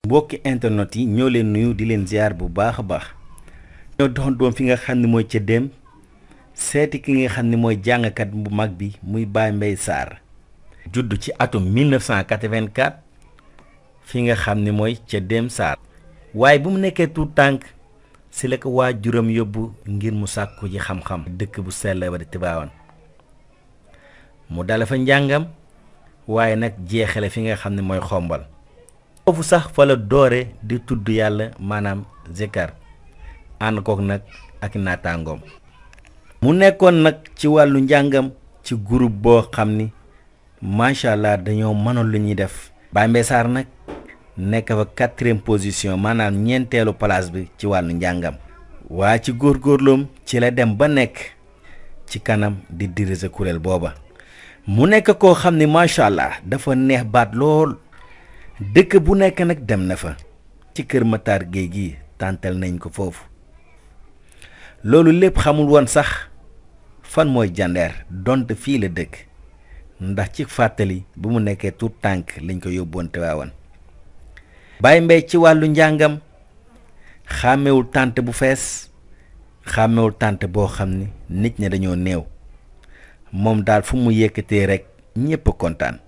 mbokki internet yi ñoo leen nuyu di leen ziar bu baax a baax ñoo doxoon doom fi nga xam ne mooy ca dem seeti ki nga xam ne mooy jàngkat bu mag bi muy Baye Mbaye Sarr judd ci atum 1984 fi nga xam ne mooy ca dem Sarr waaye bu mu nekkee tuut tànk si la ko waajuram yóbbu ngir mu sàkku ji xam-xam dëkk bu sell ba di Tiwaawan mu dale fa njàngam waaye nag jeexale fi nga xam ne mooy xombal foofu sax fa la doore di tudd yàlla maanaam zikar ànd kook nag ak naataangoom mu nekkoon nag ci wàllu njàngam ci groupe boo xam ni macha allah dañoo mënoon lu ñuy def Baye Mbaye Sarr nag nekk fa quatrième position maanaam ñeenteelu place bi ci wàllu njàngam waa ci góorgóorloom ci la dem ba nekk ci kanam di diriger kuréel booba mu nekk koo xam ni macha allah dafa neex baat lool dëkk bu nekk nag dem na fa ci kër Matar Gueye gi tàntal nañ ko foofu loolu lépp xamul woon sax fan mooy jandeer donte fii la dëkk ndax ci fàttali bu mu nekkee tuut tànk lañ ko yóbboon Tiwaawan Baye Mbaye ci wàllu njàngam xàmmewul tànt bu fees xàmmewul tànt boo xam ni nit ñi dañoo néew moom daal fu mu yëkkatee rek ñépp kontaan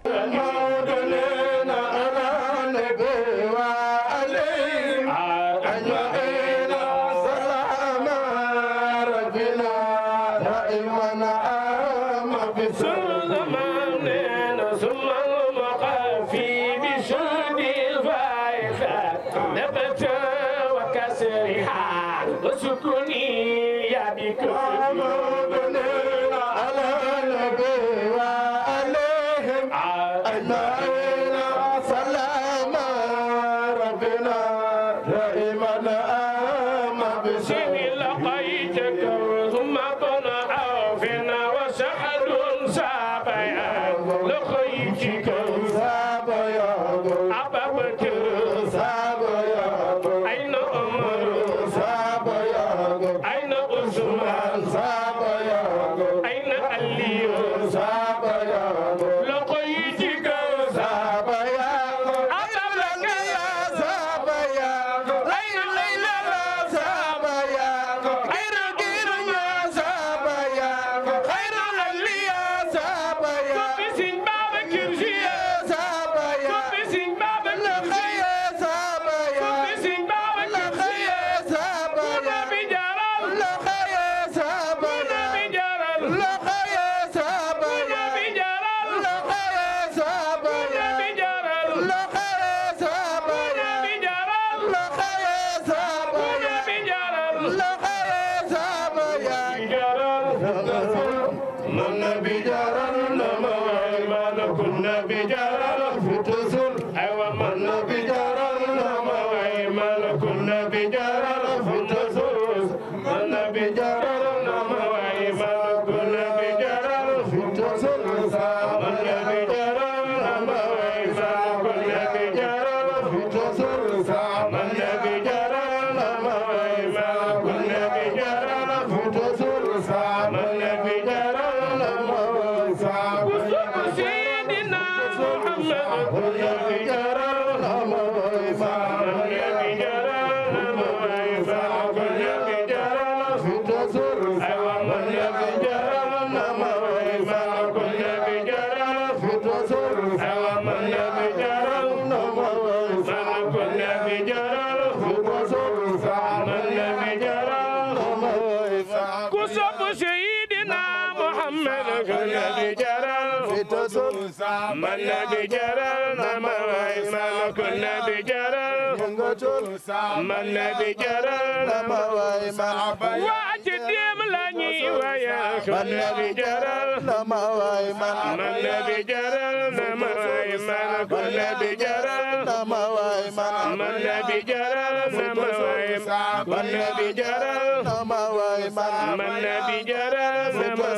man nabi jaral na ma way ma waa ci déem la ñuy wayal man nabi jaral na ma way man man nabi jaral na ma way man man nabi jaral na ma way man man nabi jaral na ma way man nabi jaral na ma way man man nabi jaral na ma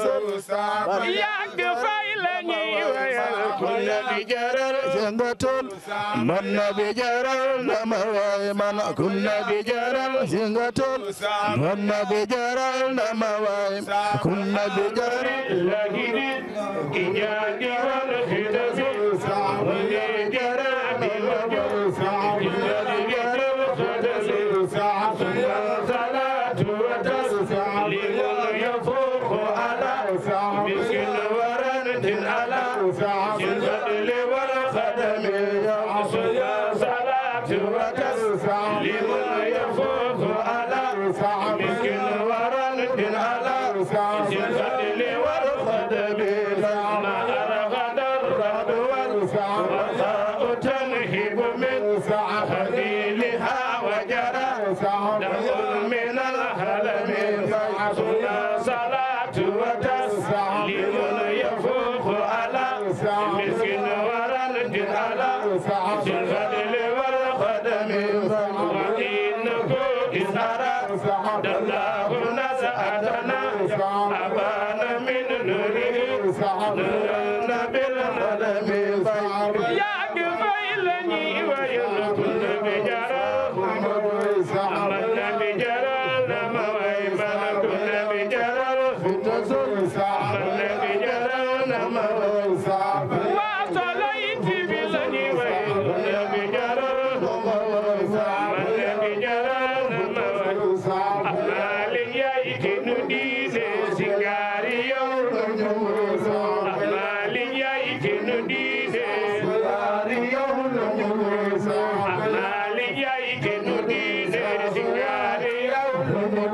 way yàgg fay la ñuy wayal man nabi jaral jëngatul man nabi jaral na ma way man kun nabi jaral jëngatul man nabi jaral na ma way kun nabi jaral lagidi inyadi wal khidazi wal jaral bi wajal صلاة وتسليم يفوق على مسك ورد على الفضل والخدم صلاة وتسليم يفوق على مسك ورد على الفضل والخدم ما أرغد الرد والوفاء تنهب من خليلها وجرى دم من الهلم صلاة وتسليم يفوق على مسكين ورد على الفضل والخدم وإنه إذ أراد الله نزعتنا أبان من نوره نورنا بالندم يا قبيلني وينكن بجراه من بجرال ما ويمن كن بجرال من بجرال ما وصليت بلني وينكن بجرال من بجرال ما أمال يأتي ندين سنغاري يوم أمال يأتي ندين أمال يأتي ندين سنغاري يوم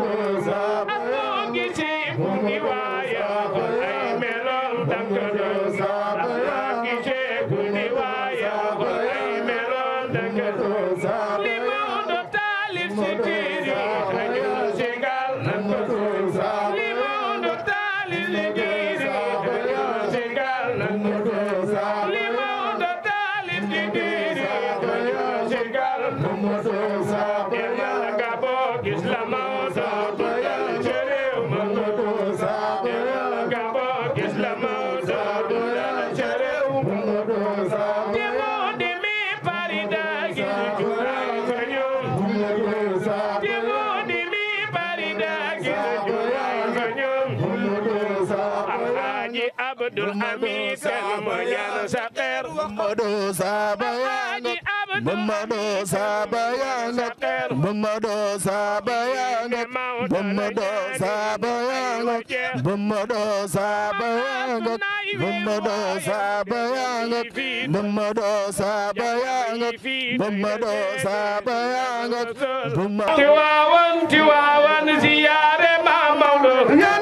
أبوكي سيبني ويا خلي ملون تكدو أبوكي سيبني ويا خلي ملون تكدو لمن طالب ستيري خجل سيغال نكدو لمن طالب ستيري خجل سيغال نكدو لمن طالب ستيري خجل سيغال نكدو يمال كابو إسلام سابيل شريو مكدو يمال كابو إسلام سابيل شريو مكدو Demo demi parida gil jurai kanyum Demo demi parida gil jurai kanyum Alhaji Abdul Hamid kan moyan saker Mamadou Sabayanga Mamadou Sabayanga Mamadou Sabayanga Mamadou Sabayanga Mamadou Sabayanga Mamadou Sabayanga Mamadou Sabayanga Mamadou Sabayanga Mamadou Tiwawan Tiwawan ziyaare ma Maodo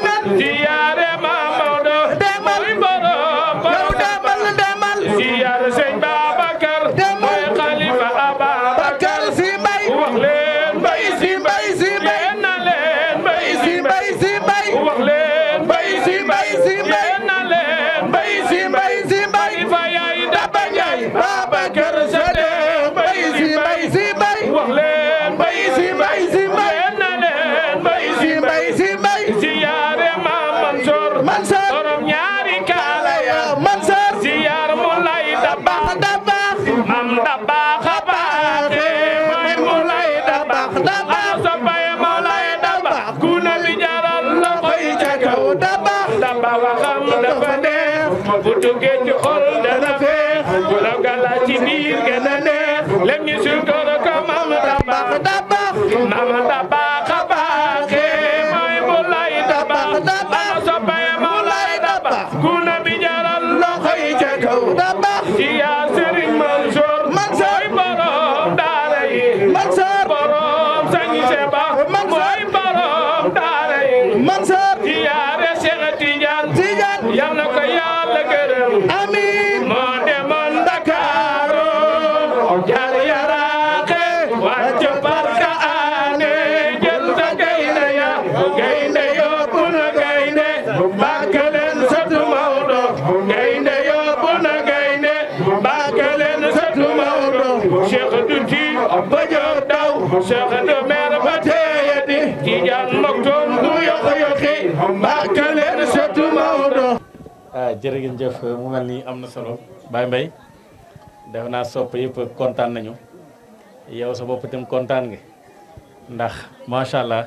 ziyaare ma Maodo demal borom borom demal demal ziyaare sëñ Babacar mooy xalifa Ababacar si mbay wax leen mbay si mbay si mbay na leen mbay si mbay si mbay wax leen mbay si mbay si mbay na leen mbay si mbay si mbay fa yaay daba ñay Babacar sa dee mbay si mbay si mbay wax leen mbay si mbay si mbay na leen mbay si mbay si mbay ziyaare ma Mansour Mansour borom ñaari kaala ya Mansour ziyaar mu lay dabax dabax mam dabax baaxe mooy mu lay dabax dabax sa baye mu lay dabax ku ne bi jaral la koy ca kaw dabax dabax waxam dafa neex bu duggee ci xol dana feex bu la gala ci biir gën a neex lem ñu sukar ko mam dabax dabax mam dabax baaxe mooy mu lay dabax dabax sa baye mu lay dabax ku ne bi jaral la koy ca kaw dabax ci yaa Sëriñ Mansour Mansour borom daara yi Mansour borom sañi seba mooy borom daara yi Mansour ci yaare Cheikh Tidiane Tidiane yal na ko Yàlla gërëm amiin moo demoon Ndakaaru jaar yaraaxe wàcc barka aane jël sa gaynde ya gaynde yóbbu na gaynde bàkk leen sëtu Maodo gaynde yóbbu na gaynde bàkk leen sëtu Maodo Cheikh Duti ba jóg daw Cheikh du mer ba teeyati Tijaan Maktoum du yokk yokki bàkk leen sëtu Maodo ah jërëjëf mu mel ni am na solo Baye Mbaye def naa sopp yëpp kontaan nañu yow sa bopp itam kontaan nga ndax macha allah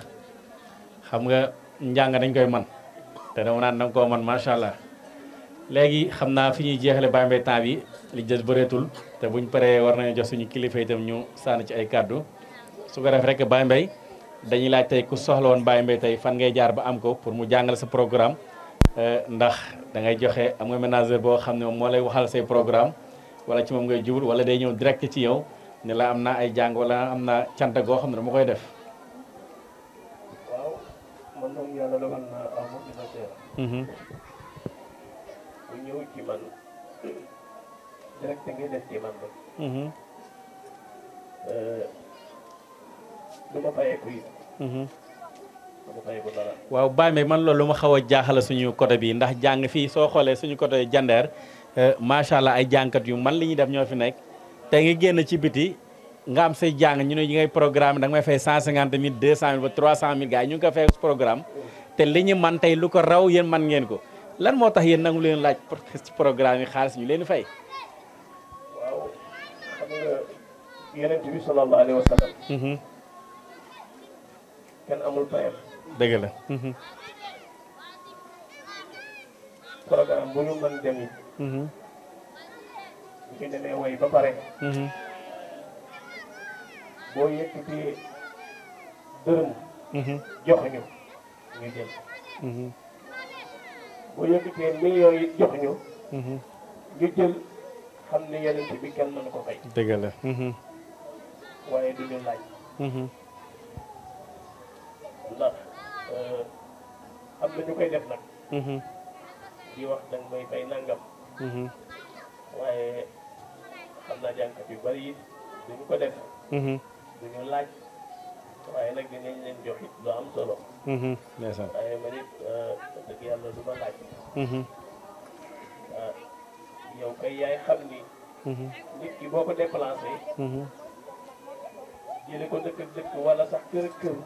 xam nga njàng dañ koy man te dama naan danga koo man macha allah léegi xam naa fi ñuy jeexale Baye Mbaye temps bi li des bëreetul te buñ paree war nañu jox suñu kilifa itam ñu sànni ci ay kàddu su ko def rek Baye Mbaye dañuy laaj tey ku soxla woon Baye Mbaye tey fan ngay jaar ba am ko pour mu jàngal sa programme ndax da ngay joxe am nga ménager boo xam ne moom moo lay waxal say programme wala ci moom ngay jubul wala day ñëw direct ci yow ne la am naa ay jàng wala am naa cant goo xam ne dama koy def. waaw man moom yàlla dogal na aw ma dina teel bu ñëw ci man direct ngay def ci man rek du ma fayeeku yi du ma fayeeku dara waaw Baye Mbaye man loolu lu ma xaw a jaaxala suñu côté bi ndax jàng fii soo xoolee suñu côté jandeer macha allah ay jàngkat yu man li ñuy def ñoo fi nekk te nga génn ci biti nga am say jàng ñu ne yi ngay programme da nga may fay 150 mille 200 mille ba 300 mille gars yi ñu ngi ko fay programme te li ñu man tey lu ko raw yéen man ngeen ko lan moo tax yéen nangu leen laaj ci programme yi xaalis ñu leen fay. waaw xam nga yonent bi sallallahu alayhi wa sallam kenn amul payam dëgg la. programme bu ñu mën dem it bu ñu demee way ba pare boo yëkkatee dërëm joxuñu ñu jël boo yëkkatee millions yi joxuñu ñu jël xam ne yonent bi kenn mënu ko fay dëgg la. waaye du ñu laaj ndax am na ñu koy def nag di wax danga may fay nangam waaye xam naa jànkat yu bari it duñu ko def duñu laaj waaye nag dinañ leen jox it lu am solo ndeysaan. waaye man it dëgg yàlla du ma laaj ah yow kay yaay xam ni nit ki boo ko déplacé jële ko dëkk ak dëkk wala sax kër ak kër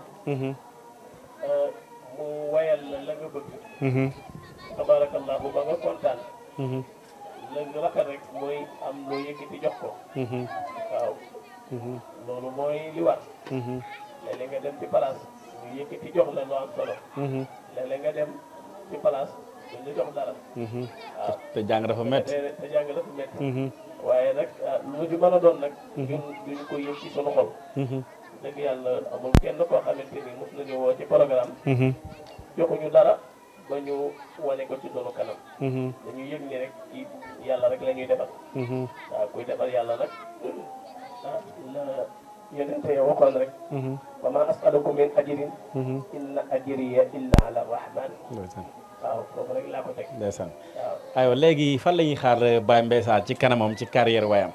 mu wayal la la nga bëgg tabarakallahu ba nga kontaan la nga rafet rek mooy am loo yëkkati jox ko waaw loolu mooy li war léeg-léeg nga dem ci place ñu yëkkati jox la lu am solo léeg-léeg nga dem ci place duñ la jox dara waaw te jàng dafa métti. te te jàng dafa métti waaye nag lu mu ci mën a doon nag ñun duñ ko yëg ci sunu xol dëgg yàlla amul kenn koo xamante ni mos nañu woo ci programme joxuñu dara ba ñu wane ko ci sunu kanam dañuy yëg ni rek ci yàlla rek la ñuy defal waaw kuy defal yàlla nag ah la yonente ya waxoon rek wa ma asalukum min ajrin inna ajriya illa ala rahman ndeysaan. waaw foofu rek laa ko teg ndeysaan. waaw aywa léegi fan la ñuy xaar Baye Mbaye Sarr ci kanamam ci carrière wayam.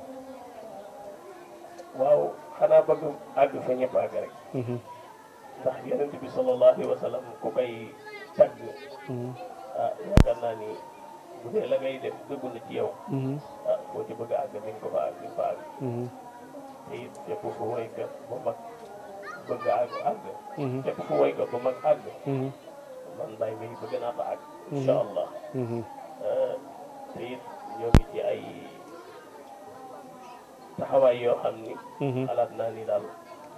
waaw xanaa bëgg àgg fa ñëpp àgg rek ndax yonent bi sallallahu alayhi wa sallam ku koy tagg ah yaakaar naa ni bu dee la ngay def dëggu na ci yow ah boo ci bëgg a àgg di nga ko fa àgg di nga fa àgg te it fépp fu woykat bu mag bëgg a àgg àgg fépp fu woykat bu mag àgg man Baye Mbaye bëgg naa fa àgg incha allah te it ñoo ngi ci ay taxawaay yoo xam ni xalaat naa ni daal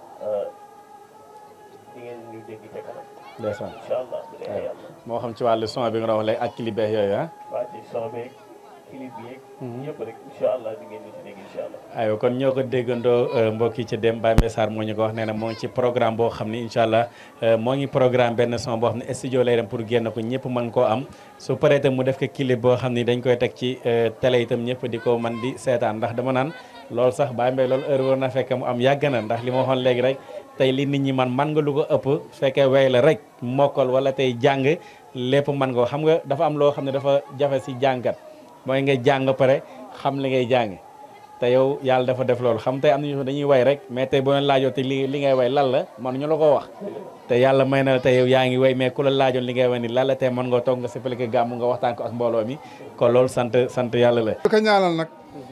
di ngeen ñu dégg ca kanam ndeysaan. incha allah bu neexee yàlla moo xam ci wàllu son bi nga doon wax léegi ak clip beeg yooyu ah. waa ci son beeg clip yeeg yëpp rek incha allah di ngeen ñu ci dégg incha allah aywa kon ñoo ko déggandoo mbokk yi ci dem Baye Mbaye Sarr moo ñu ko wax nee na moo ngi ci programme boo xam ni incha allah moo ngi programme benn son boo xam ne studio lay dem pour génn ko ñëpp mën koo am su paree itam mu def ko clip boo xam ni dañ koy teg ci télé itam ñëpp di ko man di seetaan ndax dama naan loolu sax Baye Mbaye loolu heure war na fekk mu am yàgg na ndax li ma waxoon léegi rek tey li nit ñi man man nga lu ko ëpp fekkee wey la rek mokkal wala tey jàng lépp man nga ko xam nga dafa am loo xam ne dafa jafe si jàngat mooy nga jàng ba pare xam li ngay jàng te yow yàlla dafa def loolu xam tey am nañu dañuy way rek mais tey boo leen laajoo te li li ngay way lan la man ñu la ko wax te yàlla may na la tey yow yaa ngi way mais ku la laajoon li ngay way ni lan la tey mën nga toog nga expliqué gàmm nga waxtaan ko ak mbooloo mi kon loolu sant sant yàlla la di ko ñaanal nag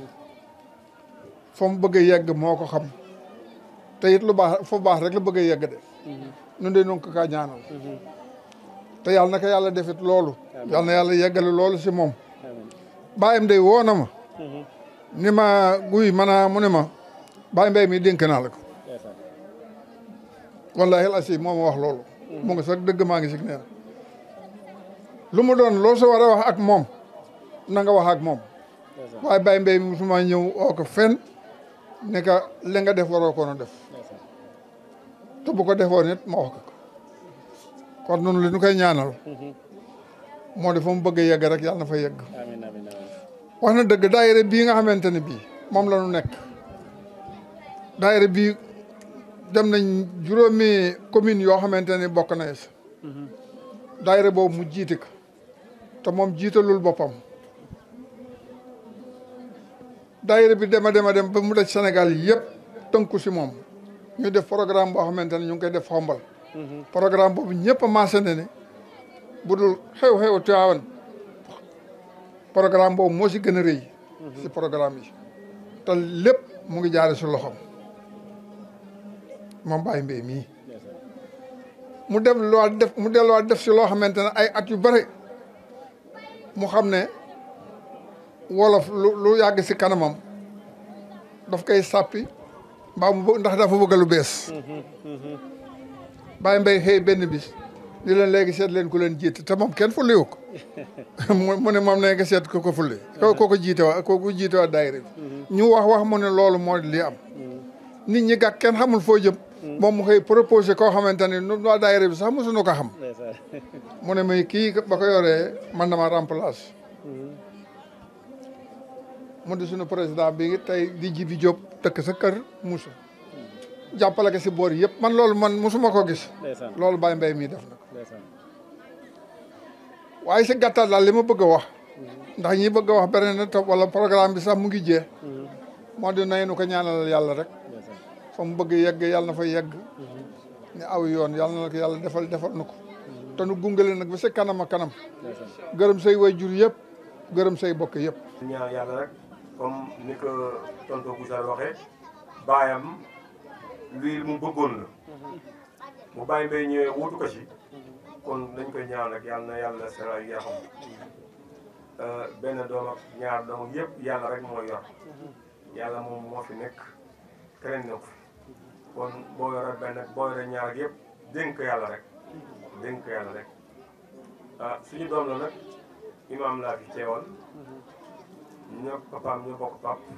fa mu bëgg a yegg moo ko xam te it lu baax fu baax rek la bëgg a yegg de ñun de ñu ko kaa ñaanal te yàlla na ko yàlla defit loolu yàlla na yàlla yeggale loolu si moom bàyyam day woo na ma ni ma guy man a mu ne ma Baye Mbaye mi dénk naa la ko wallaahi asi moo ma wax loolu mu ngi sax dëgg maa ngi si neen lu mu doon loo sa war a wax ak moom na nga wax ak moom waaye Baye Mbaye mi musuma ñëw oo ko fenn ne ka li nga def waroo koon a def te bu ko defoon it ma wax ko kon noonu li ñu koy ñaanal moo di fa mu bëgg a yegg rek yàlla na fa yegg amiin amiin amiin wax na dëgg daayira bii nga xamante ne bii moom la ñu nekk daayira bii dem nañ juróomi commune yoo xamante ne bokk na si daayira boobu mu jiite ko te moom jiitalul boppam daayira bi dema dema dem ba mu daj Sénégal yëpp tënku si moom ñu def programme boo xamante ne ñu ngi koy def xombal programme boobu ñëpp a maase ne ne bu dul xew-xew Tiwaawan programme boobu moo si gën a rëy si programme yi te lépp mu ngi jaare si loxoom moom Baye Mbaye mii mu def luwaat def mu delluwaat def si loo xamante ne ay at yu bare mu xam ne wolof lu lu yàgg si kanamam daf koy sàppi mbaa mu bëgg ndax dafa bëgg lu bees Baye Mbaye xëy benn bis ni leen léegi seet leen ku leen jiite te moom kenn fulliwu ko mu ne moom ne nga seet ko ko fulli ko ko ko jiite waa ko ko jiite waa daayira bi ñu wax wax mu ne loolu moo li am nit ñi gàk kenn xamul foo jëm moom mu xëy proposé koo xamante ne nu waa daayira bi sax mosuñu ko xam mu ne may kii ba ko yoree man dama remplace mu di suñu président bi tey di Jibi Diop dëkk sa kër Moussa jàppale ko si boor yëpp man loolu man mosuma ko gis loolu Baye Mbaye mii def na ko waaye si gàttal daal li ma bëgg a wax ndax ñi bëgg a wax beneen na topp wala programme bi sax mu ngi jee moo di nay nu ko ñaanal yàlla rek fa mu bëgg yegg yàlla na fa yegg ni aw yoon yàlla na ko yàlla defal defal na ko te nu gungale nag ba si kanam a kanam gërëm say way jur yëpp gërëm say bokk yëpp ñaan yàlla rek comme ni ko tonton Bouchard waxee baayam lii mu bëggoon la mu Baye Mbaye ñëwee wutu ko ci kon dañ koy ñaan rek yàlla na yàlla sera yu yaxam benn doom ak ñaar doom yëpp yàlla rek mooy yor yàlla moom moo fi nekk keneen nekku fi kon boo yore benn boo yore ñaar ak yëpp dénk yàlla rek dénk yàlla rek ah suñu doom la nag imaam laa fi teewal ñoo papaam ñoo bokk pap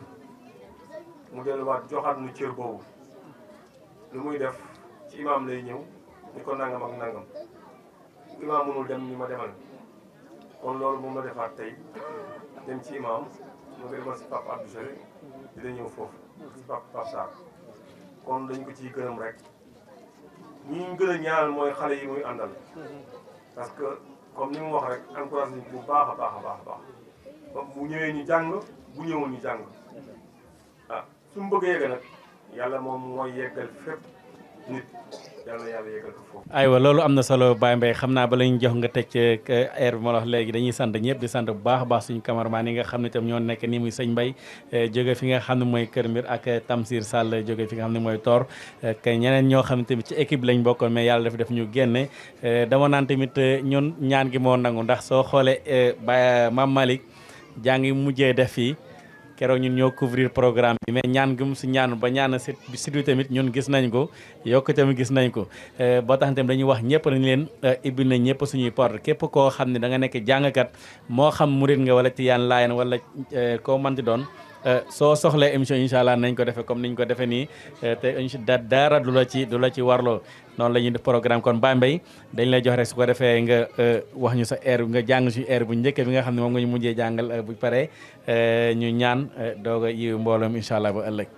mu delluwaat joxaat nu cër boobu lu muy def ci imaam lay ñëw ni ko nangam ak nangam imaam mënul dem ni ma demal kon loolu moom la defaat tey dem ci imaam mu ngi demal si papa Abdou Sere dina ñëw foofu si papa Pape Sarr kon dañ ko ciy gërëm rek ñi ñu gën a ñaanal mooy xale yi muy àndal parce que comme ni mu wax rek encouragé nañ bu baax a baax a baax a baax bu ñëwee ñu jàng bu ñëwul ñu jàng ah su mu bëgg a yegg nag yàlla moom mooy yeggal fépp nit yàlla yàlla yeggal ko foofu. aywa loolu am na solo Baye Mbaye xam naa ba lañ jox nga teg air bi ma la wax léegi dañuy sant ñëpp di sant bu baax a baax suñu cameraman yi nga xam ne tam ñoo nekk nii muy sëñ Mbaye jóge fi nga xam ne mooy Kër Mbir ak Tamsir Sall jóge fi nga xam ne mooy Tor ak ñeneen ñoo xam ne tamit ci équipe lañ bokkoon mais yàlla dafa def ñu génne dama naan tamit ñun ñaan gi moo nangu ndax soo xoolee Baye Mame Malick jaa ngi mujjee def fii keroog ñun ñoo couvrir programme bi mais ñaan gum si ñaan ba ñaan si si tamit ñun gis nañ ko yokk tamit gis nañ ko boo tax tamit dañuy wax ñëpp nañ leen ibbil nañ ñëpp suñuy porte képp koo xam ne da nga nekk jàngkat moo xam murit nga wala tiyaan laayan wala koo manti doon soo soxlee émission incha allah nañ ko defee comme niñ ko defee nii te incha dara du la ci du la ci warloo noonu la ñuy def programme kon Baye Mbaye dañ lay jox rek su ko defee nga wax ñu sa air nga jàng si air bu njëkk bi nga xam ne moom nga ñu mujjee jàngal bu paree ñu ñaan doog a yiw mbooloom incha allah ba ëllëg.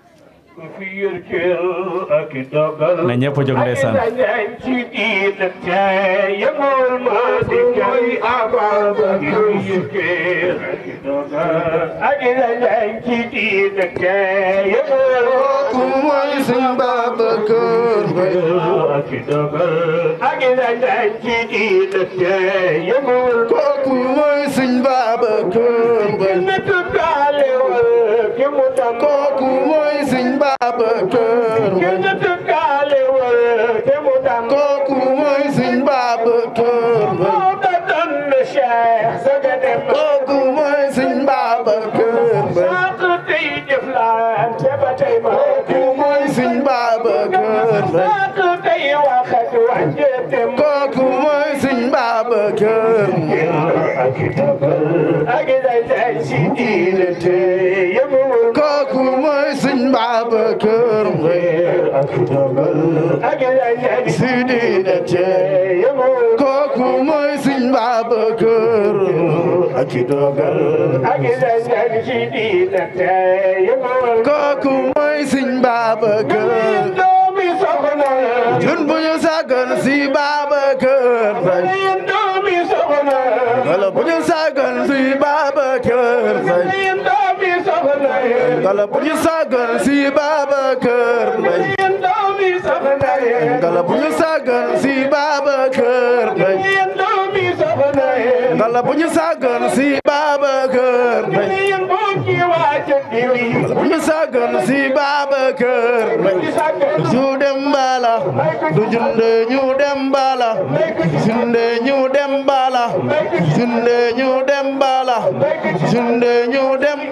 na ñëpp jóg ndeysaan. kooku mooy sëñ Babacar Mbaye kooku mooy sëñ Babacar Mbaye kooku mooy sëñ Babacar Mbaye kooku mooy sëñ Babacar Mbaye kooku mooy sëñ Babacar Mbaye kooku mooy sëñ Babacar Mbaye kooku mooy sëñ Babacar Mbaye kooku mooy sëñ Babacar Mbaye Sidi na cee kooku mooy Sëñ Babacar ak i dogal kooku mooy Sëñ Babacar jun bu ñu sàggan si Babacar Faye wala bu ñu sàggan si Babacar Faye wala bu ñu sàggan si Babacar Faye ngala bu ñu sàggan si Babacar Faye ngala bu ñu sàggan si Babacar Faye ngala bu ñu sàggan si Babacar Faye ñu dem bala du junde ñu dem bala junde ñu dem bala junde ñu dem bala junde ñu dem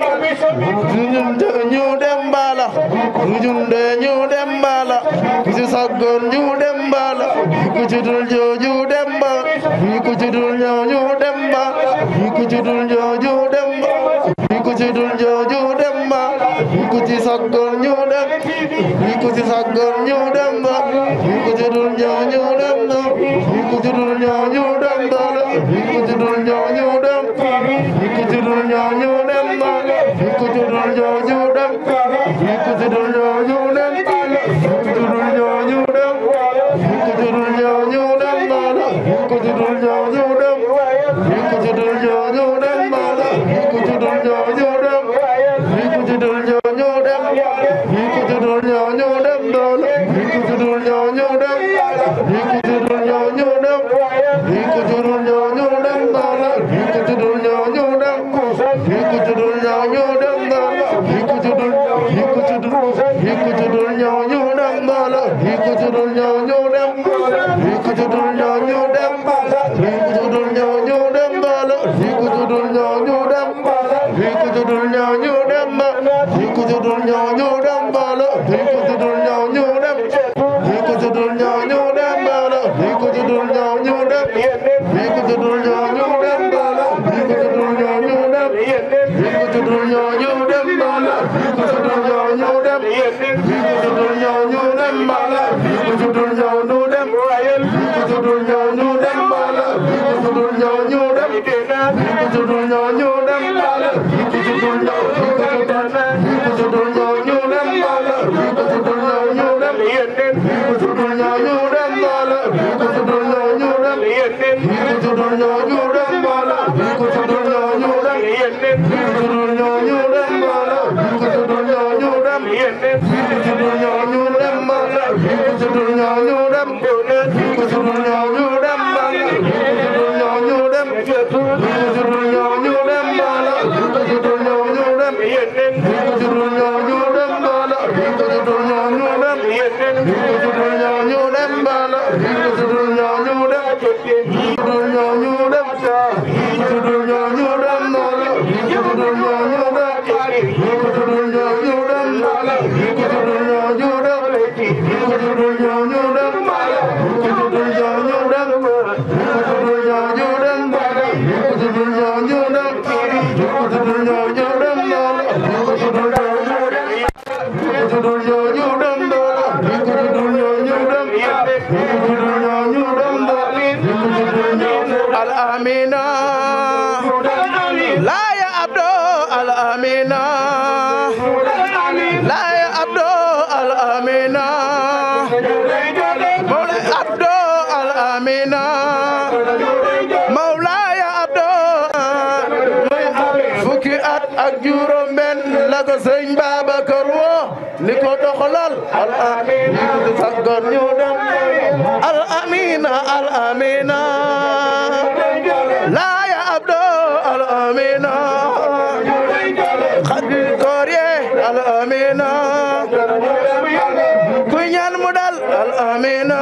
junde ñu dem bala du junde ñu dem bala ku ci saggoon ñu dem bala ku ci dul jooju dem ba ku ci dul ñooñu dem ba ku ci dul jooju dem ba ku ci dul jooju dem ba ku ci saggoon ñu dem ku ci saggoon ñu dem ba ku ci dul ñooñu dem ba ku ci dul ñooñu dem ba ku ci dul ñooñu dem ku ci dul ñooñu dem ba ku ci dul ñooñu dem ku ci dul ñooñu dem ku ci dul ñooñu dem ku ci dul ñooñu dem ba ku ci dul ñooñu dem ku ci dul ñooñu dem ba ku ci dul ñooñu dem ku ci dul ñooñu dem ku ci dul ñooñu dem dool ku ci dul ñooñu dem ku ci dul ñooñu dem ku ci dul ñooñu dem dool ku ci dul ñooñu dem ku ci dul ñooñu dem dool ku ci dul ku ci dul ku ci dul ñooñu dem dool ku ci dul ñooñu dem ku ci dul ñooñu dem ku ci dul ñooñu dem dool ku ci dul ñooñu dem ku ci dul ñooñu dem ku ci dul ñooñu dem dool ku ci dul ñooñu dem ku ci dul ñooñu dem dool ku ci dul ñooñu dem ku ci dul ñooñu dem dool ku ci dul ñooñu dem ku ci dul ñooñu dem dool ku ci dul ñooñu dem ku ci dul ñooñu dem dool ku ci dul ñooñu dem ku ci dul ñooñu dem dool ku ci dul ñooñu dem ku ci dul ñooñu dem dool ku ci dul ñooñu ku ci dul ñooñu dem dool ku ci dul ñooñu dem ku ci dul ñooñu dem dool ku ci dul ñooñu dem ku ci dul ñooñu dem dool ku ci dul ñooñu dem ku ci dul ñooñu dem dool ku ci dul ñooñu dem ku ci dul ñooñu dem dool ku ci dul ñooñu dem ku ci dul ñooñu dem dool ku ci dul ñooñu dem ku ci dul ñooñu dem dool ku ci dul ñooñu dem ku ci dul ñooñu dem dool ku ci dul ñooñu dem ku ci dul ñooñu dem dool ku ci dul ñooñu dem ku ci dul ñooñu dem ku ci dul ñooñu dem dool ku ci dul ñooñu dem ku ci dul ñooñu dem dool ku ci dul ñooñu dem ku ci dul ñooñu dem ku ci dul ñooñu dem ku ci dul ñooñu dem ku ci dul ñooñu dem ku ci dul ñooñu dem dool ku ci dul ñooñu dem ku ci dul ñooñu dem dool ku ci dul ñooñu dem ku ci dul ñooñu dem dool ku ci dul ñooñu al amina la ya abdo al amina la ya abdo al amina Mawlay abdo al amina Mawlay abdo fukki at ak juróom benn la ko sëñ Babacar woo ni ko doxalal al amina ñu saggoon ñu dem al amina al amina la ya abdo al amina xadi koor ye al amina kuy ñaan mu dal al amina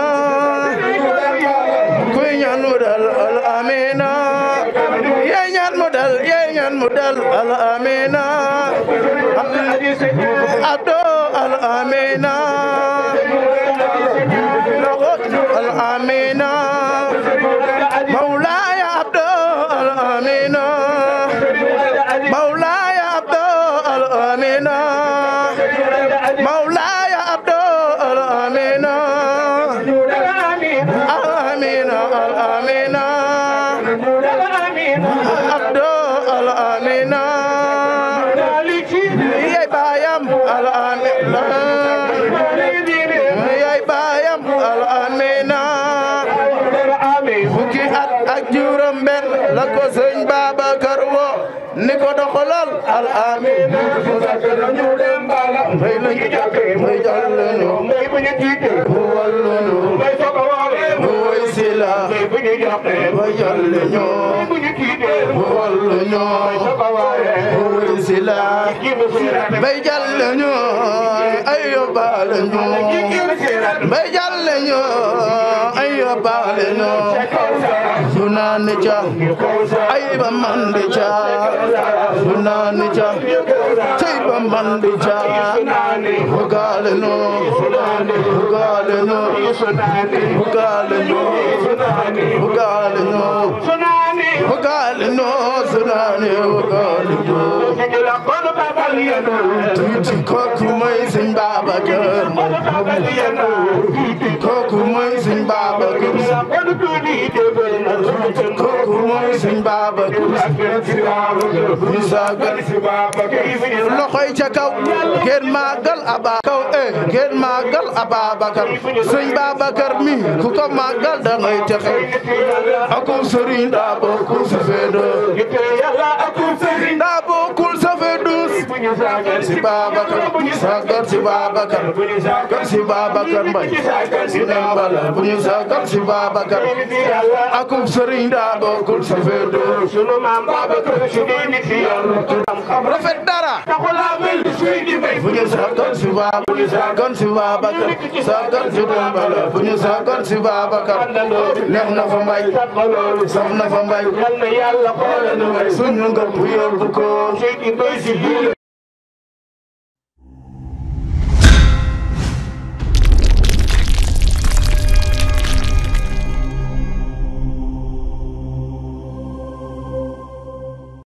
kuy ñaan mu dal al amina ye ñaan mu dal ye ñaan mu dal al amina abdo al amina al amina مولاي عبد الأمين مولاي عبد الأمين مولاي عبد abdo al amina yaay baayam al amina yaay baayam al amina fukki at ak juróom benn la ko sëñ Babacar wo ni ko doxalal al amina may lañu may jàll ñu mu wallu ñu mu woy sila may jàll ñu mu wallu ñu mu woy sila may jàll ñu ay yóbbaale ñu may jàll ñu ay yóbbaale ñu su naan ca ay ba mandi ca su naan ca tey ba mandi ca bugaale ñu bugaale ñu bugaale ñu bugaale ñu bugaale ñu su naan bugaale ñu tuuti kooku mooy sëñ Babacar kooku mooy sëñ Babacar kooku mooy sëñ Babacar ñu saagal loxoy ca kaw ngeen màggal aba kaw eh ngeen màggal Ababacar sëñ Babacar mi ku ko màggal da ngay texe akum sëriñ daa bokkul sa feedo daa bokkul sa feedus si Babacar sagal si Babacar sagal si Babacar mbay si nembala bu ñu sagal si Babacar akum sëriñ daa bokkul sa feedus sunu maam Babacar si ni fi rafet dara bu ñu sagal si Babacar bu ñu sagal si Babacar sagal si nembala bu ñu sagal si Babacar neex na fa mbay saf na fa mbay suñu ngëm yóbbu ko